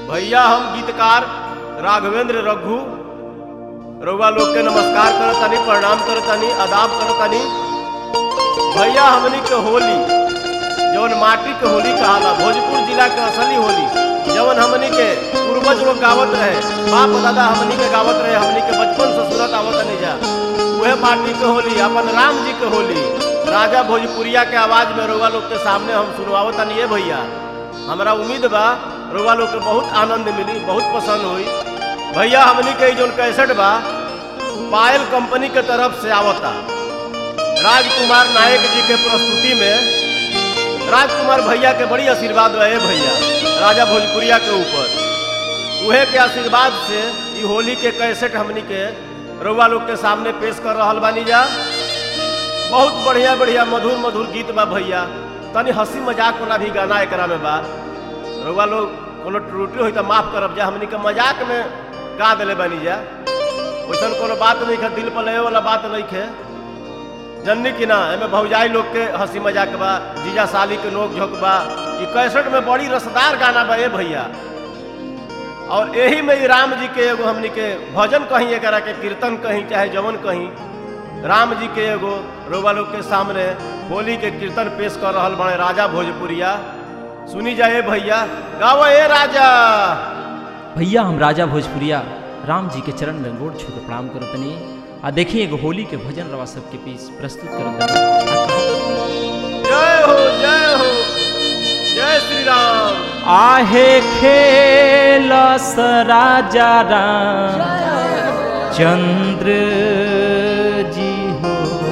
भैया हम गीतकार राघवेंद्र रघु रउआ लोग के नमस्कार करतानी प्रणाम करतानी आदाब करतानी भैया हमनी के होली जवन माटी के होली कहाला भोजपुर जिला के असली होली जवन हमनी के पूर्वज लोग गावत रहे बाप दादा हमनी के गावत रहे हमनी के बचपन से सुनत आवत नहीं जा उहे माटी के होली अपन राम जी के होली राजा भोजपुरिया के आवाज में रउआ लोग के सामने हम सुनवावतानी है भैया हमरा उम्मीद बा रउआ लोग के बहुत आनंद मिली बहुत पसंद हुई भैया हमनी के जोन कैसेट बा पायल कंपनी के तरफ से आवता राजकुमार नायक जी के प्रस्तुति में राजकुमार भैया के बड़ी आशीर्वाद रहे भैया राजा भोजपुरिया के ऊपर उहे के आशीर्वाद से ई होली के कैसेट हमनी के रउआ लोग के सामने पेश कर रहल बानी जा बहुत बढ़िया बढ़िया मधुर मधुर गीत बा भैया तनी हंसी मजाक वाला भी गाना एकरा में बा रउआ लोग कोनो त्रुटि होई त माफ करब जा हमनी के मजाक में गा देले बानी जा वैसन कोनो बात नहीं है दिल पर लगे वाला बात नहीं है जननी की ना एमे भौजाई लोग के हंसी मजाक बा जीजा साली के नोक झोंक बा ई कैसेट में बड़ी रसदार गाना बा ए भैया और यही में ही राम जी के एगो हमनी के भजन कहीं एकरा के कीर्तन कहीं चाहे जवन कहीं राम जी के एगो रउआ लोग के सामने होली के कीर्तन पेश कर रहल बड़े राजा भोजपुरिया सुनी जाए भैया गाओ ए राजा भैया हम राजा भोजपुरिया राम जी के चरण में गोड़ छू के प्रणाम करतनी आ देखिए एगो होली के भजन रवा सबके बीच प्रस्तुत करतनी जय हो जय हो जय श्री राम आहे खेलस राजा राम चंद्र जी हो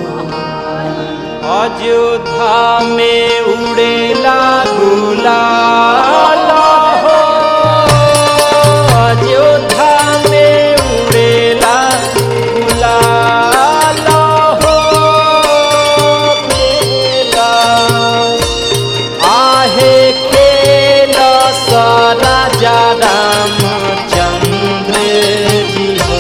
अयोध्या में उड़ेला गुलाल हो अयोध्या में उड़ेला गुलाल हो खेला आहे खेल राजा रामचंद्र जी हो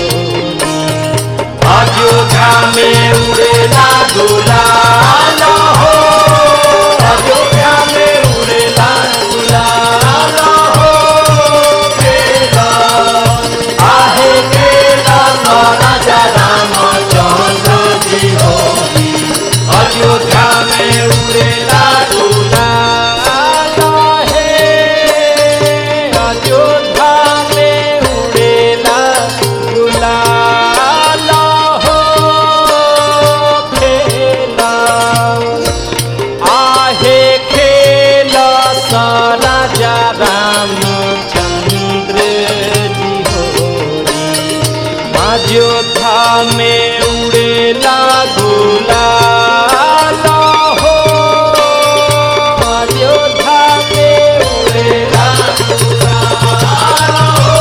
अयोध्या में उड़ेला गुलाल हो अयोध्या में उड़ेला गुलाल हो खेला आहे खेला राजा रामचंद्र जी हो अयोध्या में उड़ेला गुलाल है अयोध्या में उड़ेला गुलाल हो खेला आहे खेला सारा जा रामचंद्र जी होरी अयोध्या में उड़ेला गुलाल हो अयोध्या में उड़ेला गुलाल हो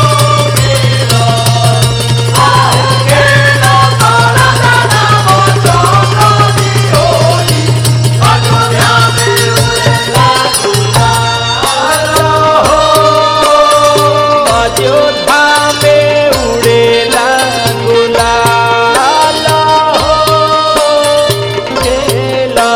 अयोध्या में उड़ेला गुलाल हो खेला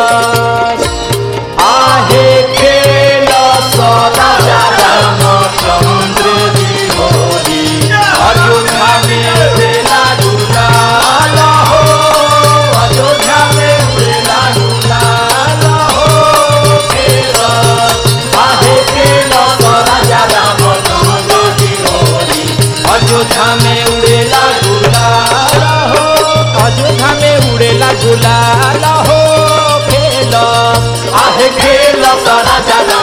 आहे खेला सदा रामचंद्र जी होरी अयोध्या में उड़ेला गुलाल हो अयोध्या में उड़ेला गुलाल हो खेला आहे खेला सदा रामचंद्र जी होरी अयोध्या में उड़ेला गुलाल हो अयोध्या में उड़ेला गुलाल हो खेला आहे खेला सारा जाना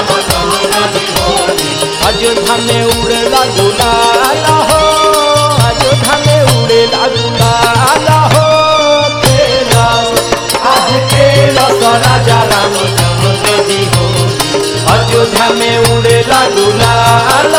अयोध्या में उड़ेला गुलाल हो अयोध्या में उड़ेला गुलाल हो खेला आहे खेला सारा जाना जी हो अयोध्या में उड़ेला गुलाल